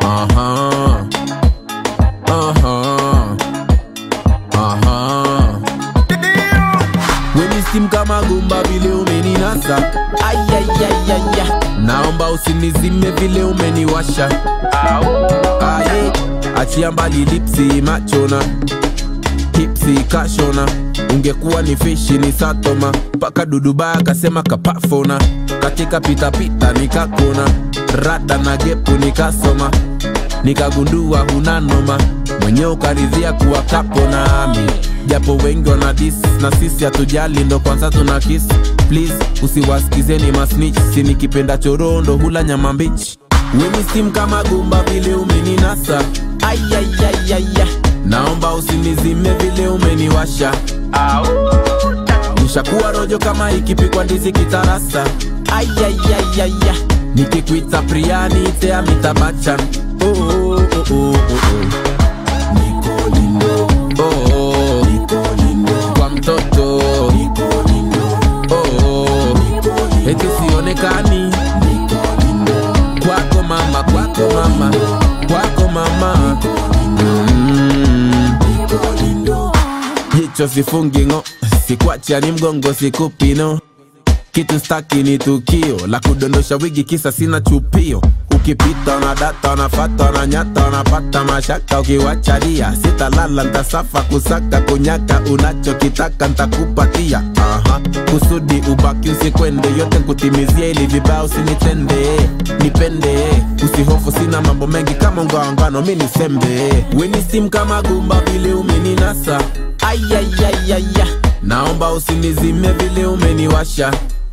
Aha. Aha. Aha. Weni steam kama gumba vile umeninasa Ayayayaya Naomba usinizime vile umeniwasha Aye Achia mbali lipsi machona Hipsi kashona Ungekuwa ni fishi ni satoma Paka duduba akasema kapafona Katika pitapita nikakona Rada na gepu nikasoma nikagundua huna noma mwenye ukaridhia kuwa kapo nami japo wengi wana dis na sisi hatujali ndo kwanza tuna kiss please usiwasikizeni masnich si nikipenda chorondo hula nyama mbichi weni sim kama gumba vile umeninasa ayayayaya naomba usinizime vile umeniwasha nishakuwa rojo kama ikipikwa ndizi kitarasa ayayayaya nikikwita priani tea mitabachan oh, oh, oh, oh, oh, oh. Niko lindo. Oh, oh. kwa mtoto oh, oh. eti sionekani kwako mama kwako mama kwako mama mm. jicho sifungingo sikwacha ni mgongo sikupino kitu staki ni tukio la kudondosha wigi kisa sina chupio ukipita na data nafata na nyata unapata mashaka ukiwachalia sitalala ntasafa kusaka kunyaka unachokitaka ntakupatia Aha. kusudi ubaki usikwende yote nkutimizia ili vibao usinitende nipende usihofu sina mambo mengi kama ungaangano mi nisembe weni sim kama gumba vile umeninasa ayayayaya naomba usinizime vile umeniwasha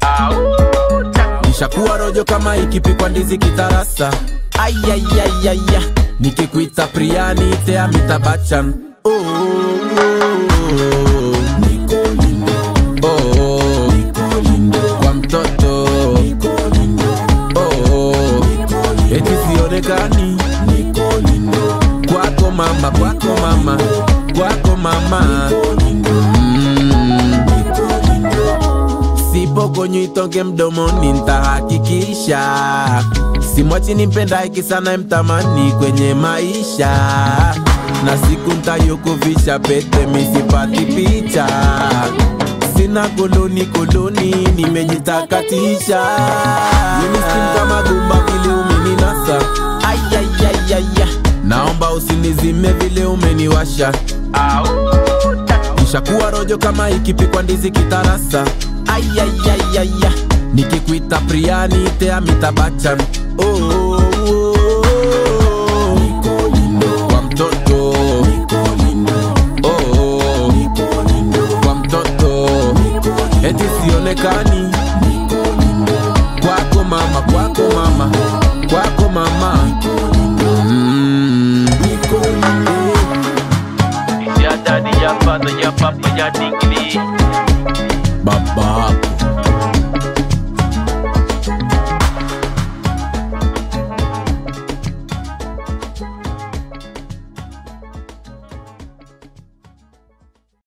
nishakuwa rojo kama ikipikwa ndizi kitarasa ayayayaya nikikwita priani tea mitabachan oh, oh, oh. Oh, oh. kwa mtoto oh, oh. eti sionekani kwako mama kwako mama kwako mama mm. sipokonywa itonge mdomoni ntahakikisha simwachi nimpenda iki sana mtamani kwenye maisha na siku ntayokuvisha pete misipati picha sina koloni koloni nimejitakatisha Winiskim kama gumba vile umeninasa ayayayaya naomba usinizime vile umeniwasha nishakuwa rojo kama ikipikwa ndizi kitarasa ayayayaya nikikwita priani tea mitabachan oh, oh, oh, oh. kwa mtoto oh, oh. kwa mtoto eti sionekani